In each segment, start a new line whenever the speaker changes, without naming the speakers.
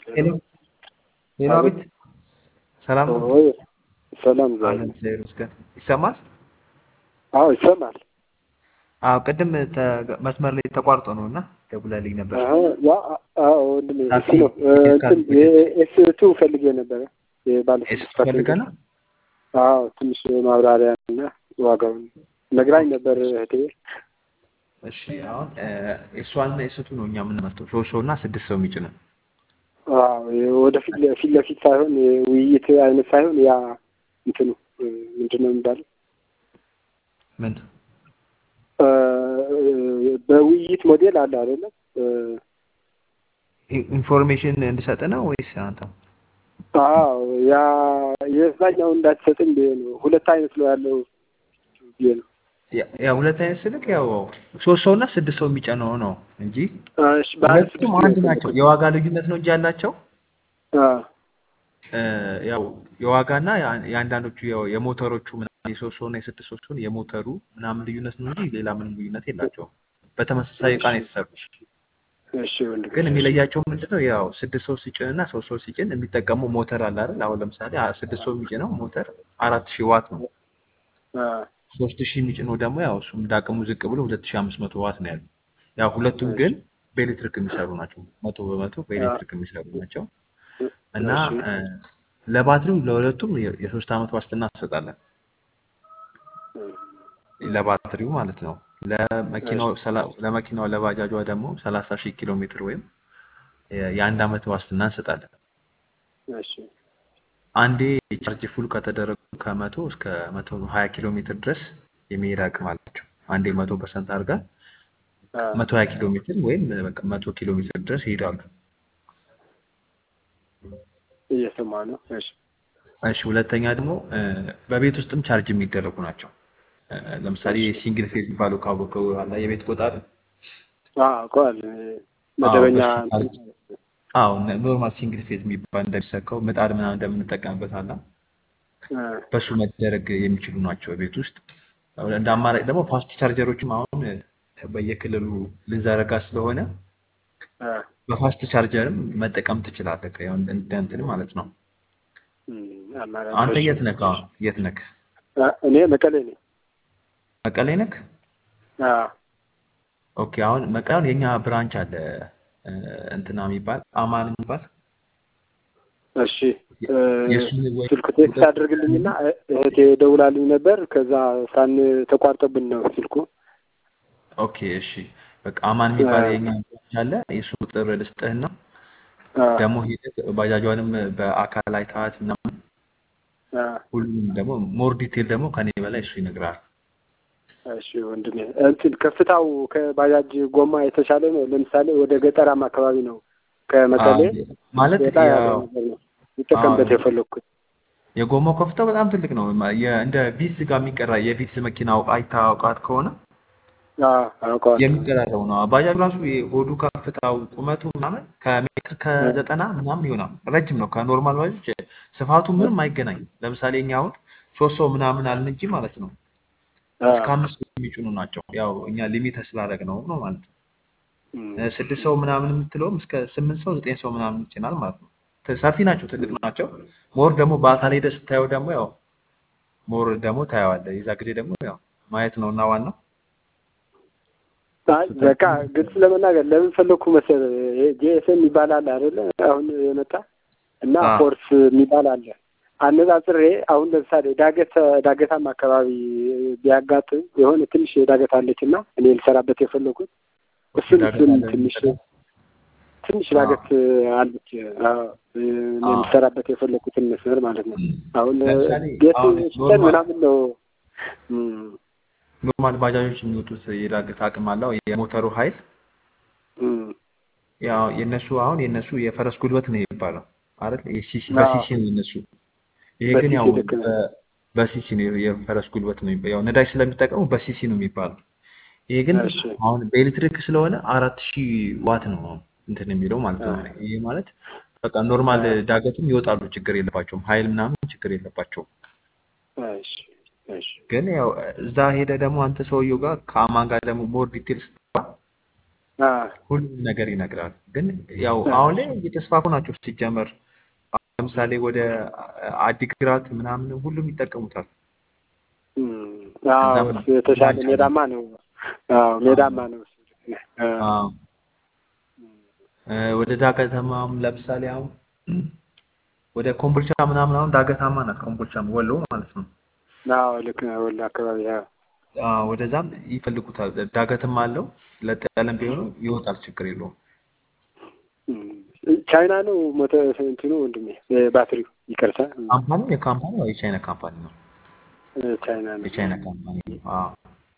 ሄሎ ሄሎ፣ አቤት ሰላም ነው?
ወይ ሰላም ዛሬ
አለን እግዚአብሔር ይመስገን። ይሰማል?
አዎ ይሰማል።
አዎ ቅድም ተ- መስመር ላይ ተቋርጦ ነው እና ደውለልኝ ነበር።
አዎ ያ አዎ ወንድሜ እሱ
ታክሲ
ነው እ፣ እንትን የኤስ ቱ ፈልጌ ነበረ የባለ
ኤስ
ስድስት ፐርሰንት
ፈልገህ ነው?
አዎ ትንሽ ማብራሪያ እና ዋጋውን ነግራኝ ነበር እህቴ።
እሺ አሁን ኤስዋን እና ኤስቱ ነው እኛ የምንመርጠው ሶስት ሰው እና ስድስት ሰው የሚጭነው
አዎ ወደፊት ፊት ለፊት ሳይሆን የውይይት አይነት ሳይሆን ያ እንትኑ እ፣ ምንድን ነው የሚባለው
ምን
እ፣ በውይይት ሞዴል አለ አይደለም እ፣
ኢ- ኢንፎርሜሽን እንድሰጥ ነው ወይስ አንተ?
አዎ ያ የዛኛው እንዳትሰጥኝ ብዬ ነው። ሁለት አይነት ነው ያለው ብዬ ነው።
ያ- ያ ሁለት አይነት ስልክ ያው ሶስት ሰው እና ስድስት ሰው የሚጨነው ነው እንጂ
እሺ ባለ
ሁለቱም
ስድስት
አንድ
ነው
ናቸው።
የፈለኩት።
የዋጋ ልዩነት ነው እንጂ ያላቸው
አ
እ፣ ያው የዋጋና የአ- የአንዳንዶቹ ያው የሞተሮቹ ምናምን የሶስት ሰው እና የስድስት ሰው ሲሆን የሞተሩ ምናምን ልዩነት ነው እንጂ ሌላ ምንም ልዩነት የላቸውም። በተመሳሳይ እቃ ነው የተሰሩ።
እሺ ወንድም
ግን የሚለያቸው ምንድን ነው? ያው ስድስት ሰው ሲጭን እና ሶስት ሰው ሲጭን የሚጠቀመው ሞተር አለ አይደል? አሁን ለምሳሌ አ- ስድስት ሰው የሚጭነው ሞተር አራት ሺህ ዋት ነው።
አ
ሶስት ሺህ የሚጭነው ደግሞ ያው እሱም እንዳቅሙ ዝቅ ብሎ ሁለት ሺህ አምስት መቶ ዋት ነው ያለው። ያው ሁለቱም ግን በኤሌክትሪክ የሚሰሩ ናቸው። መቶ በመቶ በኤሌክትሪክ የሚሰሩ ናቸው እና
እሺ
እ፣ ለባትሪው ለሁለቱም የ- የሶስት ዓመት ዋስትና እንሰጣለን። ለባትሪው ማለት ነው። ለመኪናው ሰላ- ለመኪናው ለባጃጇ ደግሞ ሰላሳ ሺህ ኪሎ ሜትር ወይም የ- የአንድ ዓመት ዋስትና እንሰጣለን።
እሺ
አንዴ ቻርጅ ፉል ከተደረጉ ከመቶ እስከ መቶ ሀያ ኪሎ ሜትር ድረስ የመሄድ አቅም አላቸው። አንዴ መቶ ፐርሰንት አድርጋ
አ
መቶ ሀያ ኪሎ ሜትር ወይም በቃ መቶ ኪሎ ሜትር ድረስ ይሄዳሉ።
እየሰማ ነው። እሺ
እሺ ሁለተኛ ደግሞ እ፣ በቤት ውስጥም ቻርጅ የሚደረጉ ናቸው። እ፣ ለምሳሌ
እሺ
ሲንግል ፌዝ የሚባለው ካወቀው አላ የቤት ቆጣሪ
አ ቆል
አዎ
መደበኛ
በሱ
እንትን
ቻርጅ አዎ ኖርማል ሲንግል ፌዝ የሚባል እንደሚሰካው ምጣድ ምናምን እንደምንጠቀምበት አላ
አ
በሱ መደረግ የሚችሉ ናቸው ቤት ውስጥ። እንደ አማራጭ ደግሞ ፋስት ቻርጀሮችም አሁን በየክልሉ ልንዘረጋ ስለሆነ
አ
በፋስት ቻርጀርም መጠቀም ትችላለህ። ያው እንደ እንደ እንትን ማለት ነው።
እም፣
አንተ
አማራጮች
የት ነህ? አሁን የት ነህ?
አ እኔ መቀሌ ነኝ።
መቀሌ ነህ?
አ
ኦኬ። አሁን መቀሌ አሁን የኛ ብራንች አለ እ፣ እንትና የሚባል አማን የሚባል
እሺ እ፣
የእሱን ወይ
ስልኩ ቴክስት አድርግልኝና እ- እህቴ ደውላልኝ ነበር። ከዛ ሳን ተቋርጦብን ነው ስልኩ።
ኦኬ እሺ። በቃ አማን
አ
የሚባል የኛ ብራንች አለ። የእሱ ቁጥር ልስጥህና
አ
ደግሞ ሄደህ ባጃጇንም በአካል አይተሃት ምናምን
አ
ሁሉም ደግሞ ሞር ዲቴል ደግሞ ከኔ በላይ እሱ ይነግራል።
እሺ ወንድሜ እንትን ከፍታው ከባጃጅ ጎማ የተሻለ ነው። ለምሳሌ ወደ ገጠራማ አካባቢ ነው ከመቀሌ
ማለት
ወጣ ያለ
ያው
ነገር ነው ይጠቀምበት
አዎ፣
የፈለግኩት።
የጎማው ከፍታው በጣም ትልቅ ነው። ማ- የ- እንደ ቪትዝ ጋር የሚቀራ የቪትዝ መኪና አውቃ አይታወቃት ከሆነ
አዎ አውቀዋለሁ።
የሚቀራረቡ ነው። ባጃጅ ራሱ የሆዱ ከፍታው ቁመቱ ምናምን ከሜትር ከዘጠና ምናምን ይሆናል። ረጅም ነው። ከኖርማል ባጃጅ ስፋቱ ምንም አይገናኝም። ለምሳሌ እኛ አሁን ሶስት ሰው ምናምን አልን እንጂ ማለት ነው
አዎ
እስከ አምስት የሚጭኑ ናቸው። ያው እኛ ሊሚት ስላደረግ ነው ነው ማለት ነው።
እም፣
እ፣ ስድስት ሰው ምናምን የምትለውም እስከ ስምንት ሰው ዘጠኝ ሰው ምናምን ይችላል ማለት ነው። ተ- ሰፊ ናቸው፣ ትልቅ ናቸው። ሞር ደግሞ በአካል ሄደህ ስታየው ደግሞ ያው ሞር ደግሞ ታየዋለህ። የዛ ጊዜ ደግሞ ያው ማየት ነው እና ዋናው
አይ በቃ ግልጽ ለመናገር ለምን ፈለግኩ መሰለህ ጂኤስኤም የሚባል አለ አይደለ? አሁን የመጣ እና
አ
ፎርስ የሚባል አለ። አነጻጽሬ አሁን ለምሳሌ ዳገት ዳገታማ አካባቢ ቢያጋጥም የሆነ ትንሽ ዳገት አለች እና እኔ ልሰራበት የፈለኩት
ኦኬ
እሱን
ዳገት
እሱን
አለ
ትንሽ
የሚጠቀም
ትንሽ
አ
ዳገት አለች። አዎ፣ እኔ
አ
የምሰራበት የፈለኩትን መስመር ማለት ነው። አሁን
ለምሳሌ
ጌት
አሁን
ሽጠን
ኖርማል
ምናምን ነው እም፣
ኖርማል ባጃጆች የሚወጡት የዳገት አቅም አለው የሞተሩ ኃይል
እም፣
ያው የነሱ አሁን የነሱ የፈረስ ጉልበት ነው የሚባለው አይደል? የሲሲ
አዎ
በሲሲ ነው የነሱ። ይሄ ግን
በሲሲ
ያው
ልክ ነው።
በ- በሲሲ ነው የፈረስ ጉልበት ነው የሚባለው። ያው ነዳጅ ስለሚጠቀሙ በሲሲ ነው የሚባለው። ይሄ ግን
እሺ
አሁን በኤሌክትሪክ ስለሆነ አራት ሺህ ዋት ነው እንትን የሚለው ማለት
አ
ነው። ይሄ ማለት በቃ ኖርማል
አ
ዳገትም ይወጣሉ፣ ችግር የለባቸውም። ኃይል ምናምን ችግር የለባቸውም።
እሺ እሺ
ግን ያው እዛ ሄደ ደግሞ አንተ ሰውየው ጋር ከአማን ጋር ደግሞ ሞር ዲቴል ስትገባ
አ
ሁሉም ነገር ይነግራል። ግን ያው አሁን ላይ እየተስፋፉ ናቸው ሲጀመር። አሁን ለምሳሌ ወደ አዲግራት ምናምን ሁሉም ይጠቀሙታል።
እም፣ አዎ
እዛም
እሱ የተሻለ
ናቸው።
ሜዳማ ነው። አዎ ሜዳማ ነው እሱ። አ
አዎ እ፣ ወደ ዳገተማም ለምሳሌ አሁን ወደ ኮምቦልቻ ምናምን አሁን ዳገታማ ናት ኮምቦልቻም ወሎ ማለት ነው።
አዎ ልክ ነው። ወሎ አካባቢ አዎ
አዎ ወደዛም ይፈልጉታል። ዳገትም አለው ለጥ ያለም ቢሆኑ ይወጣል፣ ችግር የለውም።
እም፣ ቻይና ነው ሞተ እንትኑ ወንድሜ እ፣ ባትሪው ይቅርታ
ካምፓኒ የካምፓኒ ያው የቻይና ካምፓኒ ነው።
እ፣ ቻይና ነው።
የቻይና ካምፓኒ ነው። አዎ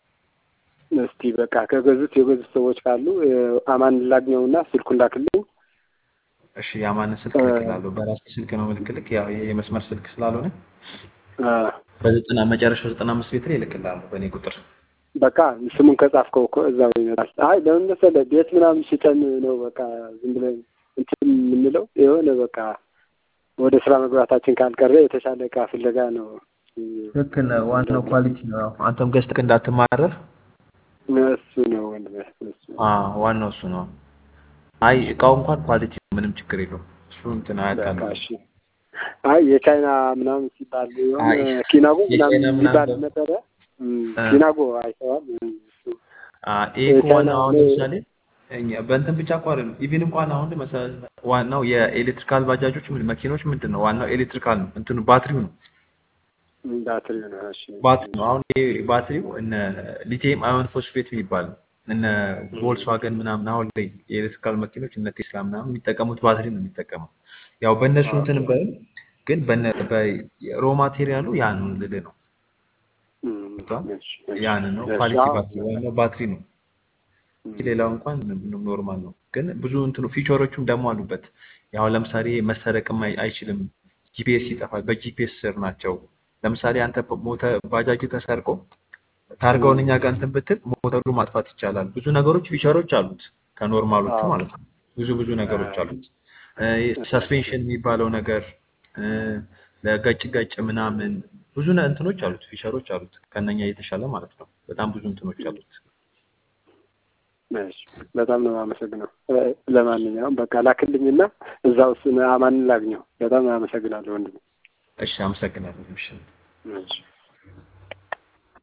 እስቲ በቃ ከገዙት የገዙት ሰዎች ካሉ እ፣ አማን ላግኘውና ስልኩን ላክልኝ።
እሺ የአማንን ስልክ
እ፣
እልክልሃለሁ። በራሴ ስልክ ነው ምልክልክ፣ ያው ይሄ የመስመር ስልክ ስላልሆነ
አ
በዘጠና መጨረሻው ዘጠና አምስት ቤት ላይ እልክልሃለሁ በእኔ ቁጥር።
በቃ ስሙን ከጻፍከው እኮ እዛው ይመጣል። አይ ለምን መሰለህ ቤት ምናምን ሽጠን ነው በቃ ዝም ብለን እንትን የምንለው የሆነ በቃ ወደ ስራ መግባታችን ካልቀረ የተሻለ እቃ ፍለጋ ነው።
ልክ ነህ። ዋናው ኳሊቲ ነው። ያው አንተም ገዝተህ እንዳትማረር
እሱ ነው ወንድሜ፣ እሱ ነው።
አዎ ዋናው እሱ ነው። አይ እቃው እንኳን ኳሊቲ ነው፣ ምንም ችግር የለውም። እሱ እንትን
በቃ
አያጣልም።
እሺ። አይ የቻይና ምናምን ሲባል የሆነ
አይ
ኪናጎ ምናምን
የቻይና
ሲባል
ምናምን
ነበረ። እም፣
እ፣
ኪናጎ አይተዋል። እም፣ እሱ
አ ይሄ እኮ
የቻይና
ዋናው አሁን
እኔ
ለምሳሌ እኛ በእንትን ብቻ እኮ አይደለም። ኢቭን እንኳን አሁን መሰ- ዋናው የኤሌክትሪካል ባጃጆች ምን መኪኖች ምንድን ነው ዋናው ኤሌክትሪካል ነው፣ እንትኑ ባትሪው ነው
ባትሪ ነው። እሺ
ባትሪ ነው። አሁን ይሄ ባትሪው እነ ሊቲየም አዮን ፎስፌት የሚባል እነ ቮልስዋገን ምናምን አሁን ላይ የኤሌክትሪካል መኪኖች እነ ቴስላ ምናምን የሚጠቀሙት ባትሪ ነው የሚጠቀመው። ያው በእነሱ እንትን በል ግን በነ በሮ ማቴሪያሉ ያን ልልህ ነው
እም፣
ገብቶሃል?
እሺ እሺ
ያንን ነው
እሺ
ኳሊቲ
አዎ
ባትሪ ዋናው ባትሪ ነው።
እም፣
ሌላው እንኳን ኖርማል ነው። ግን ብዙ እንትኑ ፊቸሮቹም ደግሞ አሉበት። ያው ለምሳሌ መሰረቅም አይ- አይችልም። ጂፒኤስ ይጠፋል። በጂፒኤስ ስር ናቸው። ለምሳሌ አንተ ሞተ ባጃጅ ተሰርቆ ታርጋውን እኛ ጋር እንትን ብትል ሞተሩ ማጥፋት ይቻላል። ብዙ ነገሮች ፊቸሮች አሉት ከኖርማሎቹ
አዎ
ማለት ነው። ብዙ ብዙ ነገሮች
አዎ
አሉት። ሰስፔንሽን የሚባለው ነገር እ፣ ለገጭ ገጭ ምናምን ብዙ ነ- እንትኖች አሉት፣ ፊቸሮች አሉት ከነኛ የተሻለ ማለት ነው። በጣም ብዙ እንትኖች አሉት።
እሺ በጣም ነው የማመሰግነው። እ፣ ለማንኛውም በቃ ላክልኝና እዛው እሱን አማንን ላግኘው። በጣም አመሰግናለሁ ወንድሜ።
እሺ፣ አመሰግናለሁ። እሺ።
እሺ